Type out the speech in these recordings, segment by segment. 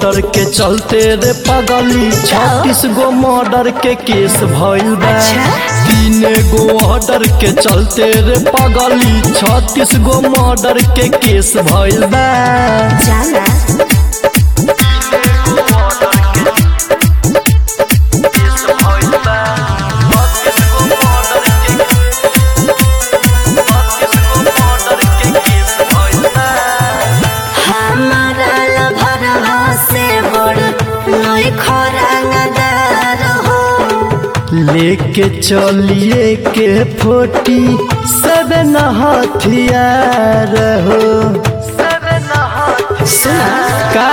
order के चलते रे पगली छत्तीस गो मर्डर के केस भइल बा तीन गो ऑर्डर के चलते रे पगली छत्तीस गो मर्डर के केस भइल बा जाना हमारा लभरवा से बड़ नई खरंगदार हो लेके चलिए के फोटी सेवन हथियार हो सुना का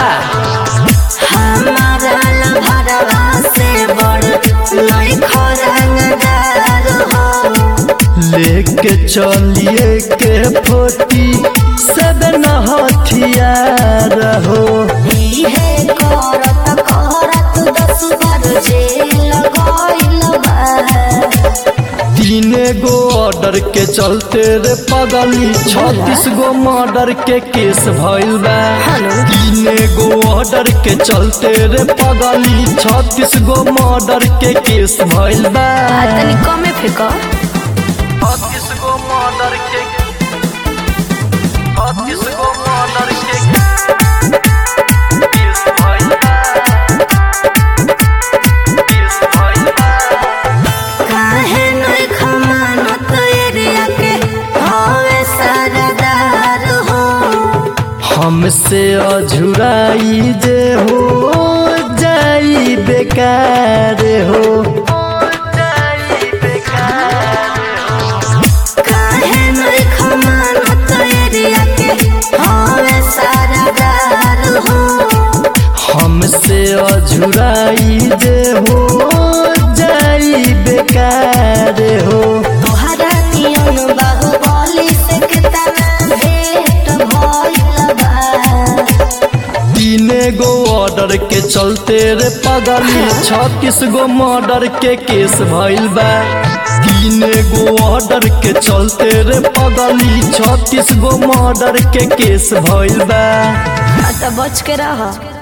हमारा लभरवा से बड़ नई खरंगदार हो लेके चलिए के फोटी सेवन हथियार हो इहे करत करत दस बार जेल गइल बा तीन गो ऑर्डर के चलते रे पगली छत्तीस गो मर्डर के केस भइल बा तीन गो ऑर्डर के चलते रे पगली छत्तीस गो मर्डर के केस भइल बा तनी कमे फेंको छत्तीस गो मर्डर के छत्तीस गो मर्डर के केस भइल बा केस भइल बा काहे नहीं खमानत एरिया के हवे सरदार हो हमसे अझुराई जे हो जाई बेकार हो काहे नहीं खमानत एरिया के हवे सरदार हो हमसे अझुराई जे हो जाई बेकार हो तोहरा नियन बाहुबली से कितना भेंट भइल बा तीन गो ऑर्डर के चलते रे पगली छत्तीस गो मर्डर के केस भइल बा तीन गो ऑर्डर के चलते रे पगली छत्तीस गो मर्डर के केस भइल बा तो बच के रह